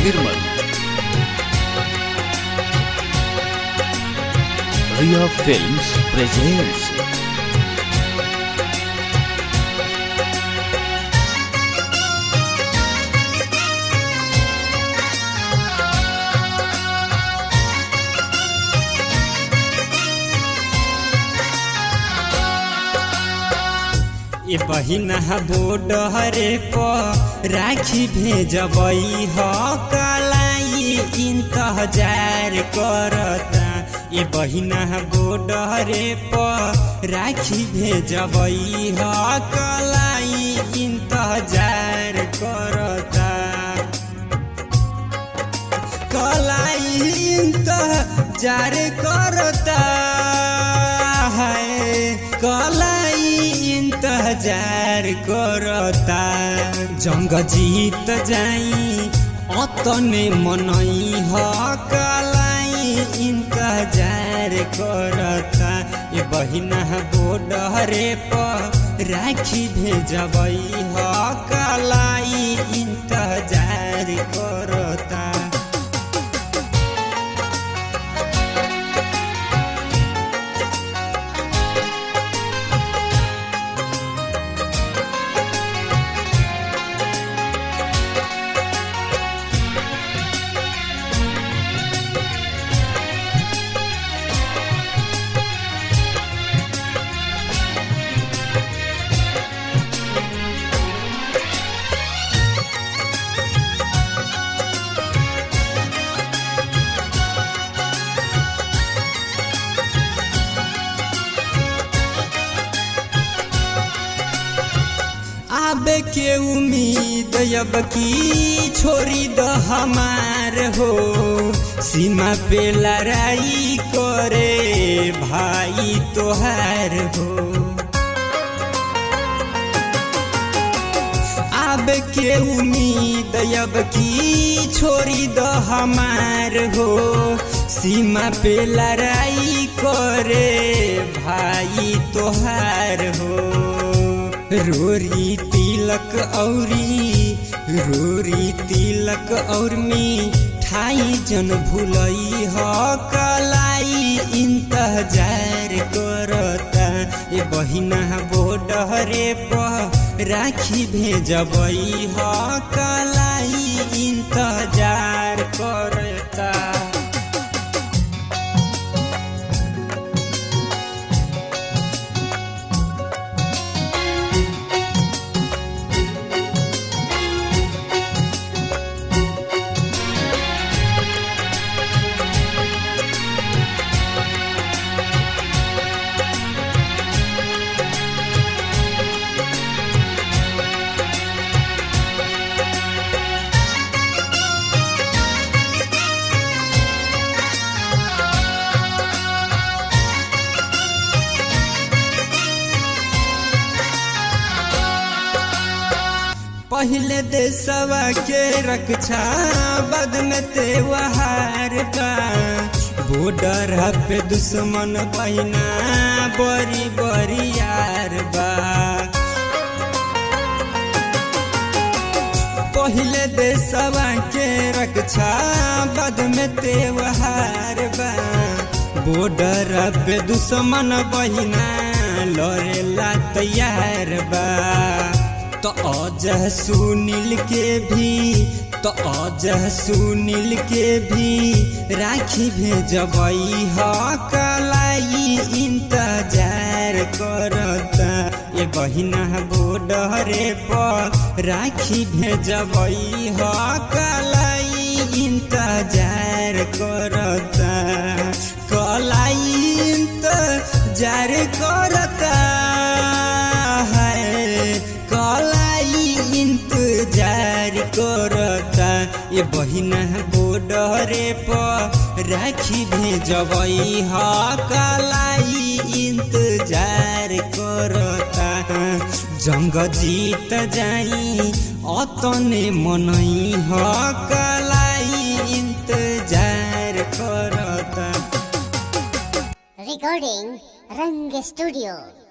Nirmal. Ria Films presents ए बहिना बोडहरे प राखी भेजबई ह कलाई इंतजार करता ए बहिना बोडहरे प राखी भेजबई ह कलाई इंतजार करता कलाई इंतजार करता है कलाई इंतजार करता जंग जीत जाई अतने मनई ह कलाई इंतजार करता ए बहिना बोडरे प राखी भेजबई ह कलाई इंतजार करता आबे के उम्मीद अब की छोड़ी द हमार हो सीमा पे लड़ाई करे भाई तोहार हो अब के उम्मीद अब की छोड़ी द हमार हो सीमा पे लड़ाई करे भाई तोहार हो रोरी तिलक औरी रोरी तिलक और मिठाई जन भूलई ह कलाई इंतजार करता ए बहिना बोडरे प राखी भेजबई ह कलाई इंतजार करता पहले देशवा के रक्षा बाद में त्योहार बा बॉर्डर पे दुश्मन बहिना बड़ी बड़ी यार बा पहले देशवा के रक्षा बाद में त्योहार बा बॉर्डर पे दुश्मन बहिना लड़ेला तैयार बा तो अजह सुनील के भी तो अजह सुनील के भी राखी भेजबई ह कलाई इंतजार करता ए बहिना बोडरे पर राखी भेजबई ह कलाई इंतजार करता कलाई इंतजार करता है कलाई इंतजार करता ये बहिना बोडरे पर राखी भेजबई ह कलाई इंतजार करता जंग जीत जाई अतने मनई ह कलाई इंतजार करता Recording Rang Studio.